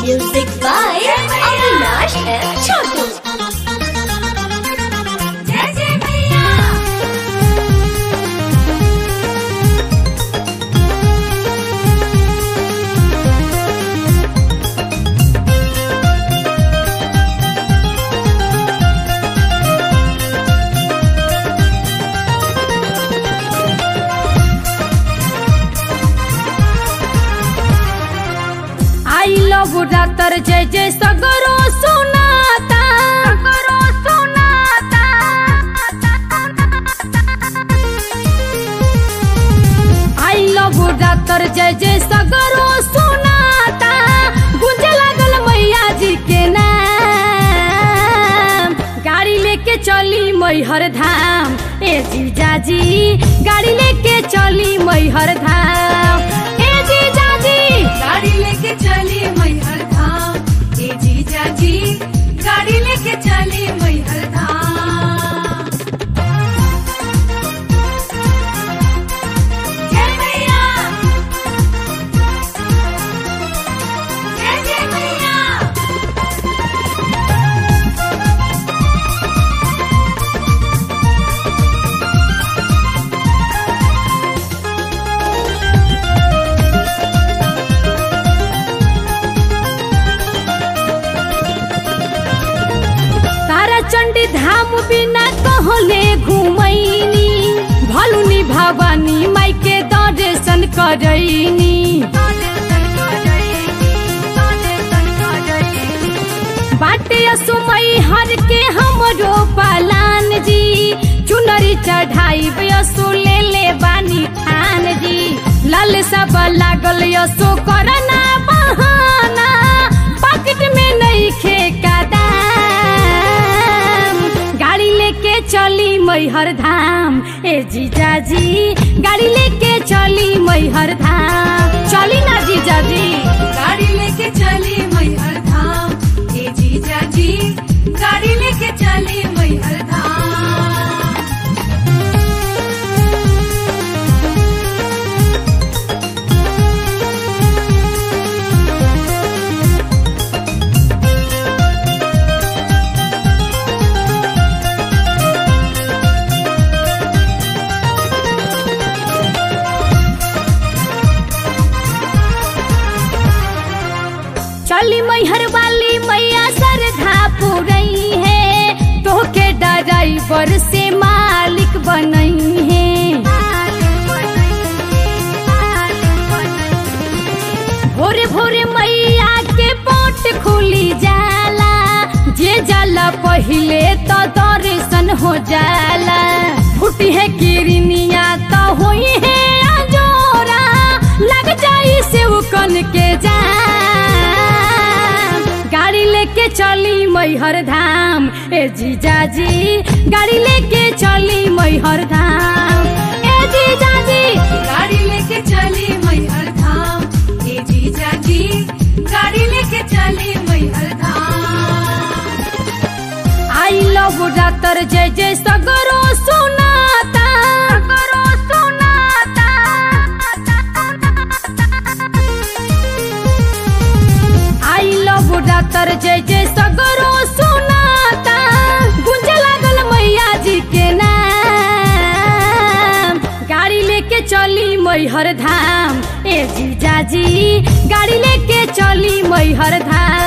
Music by Avinash and Chotu. जय जय मैया आई लव डॉक्टर जय जय सगरो सुनाता सगरो सुनाता आई लव डॉक्टर जय जय सगरो सुनाता गुंजे लागल मैया जी के नाम गाड़ी लेके चली मैहर धाम ए जीजा जी गाड़ी लेके चली मैहर धाम ए जीजा जी गाड़ी लेके चली मैहर धाम ए जीजा जी गाड़ी लेके चली मैहर धाम जय मैया जय जय मैया तारा चंडी धाम बिना कहले घुमैनी भलुनी भवानी माई के दर्शन करैनी बाटे असुमई हर के हमरो पालान जी चुनरी चढ़ाई असु ले ले बानी खान जी लाल सब लागल यसो करना बहाना पॉकेट में नहीं खे का दाम गाड़ी लेके चली मैहर धाम ए जीजा जी गाड़ी लेके चली मैहर धाम चली ना जीजा जी गाड़ी लेके चली मैहर धाम ए जीजा जी गाड़ी लेके चली मैहर धाम चली मैहर वाली मैया सरधा पुरई है तोहके ड्राइवर से मालिक बनई है भोरे भोरे मैया के पोट खुली जाला जे जाला पहिले तो दर्शन हो जाला फूटी है किरनिया तो होई है अजोरा लग जाई से कन के जा गाड़ी लेके चली मैहर धाम ए जीजा जी गाड़ी लेके चली मैहर धाम ए जीजा जी गाड़ी लेके चली मैहर धाम ए जीजा जी गाड़ी लेके चली मैहर धाम आई लव डॉक्टर जय जय सगरो सुनाता सगरो सुनाता आई लव डॉक्टर जय जय सगरो सुनाता गुंजे लागल मैया जी के नाम गाड़ी लेके चली मैहर धाम ए जीजा जी गाड़ी लेके चली मैहर धाम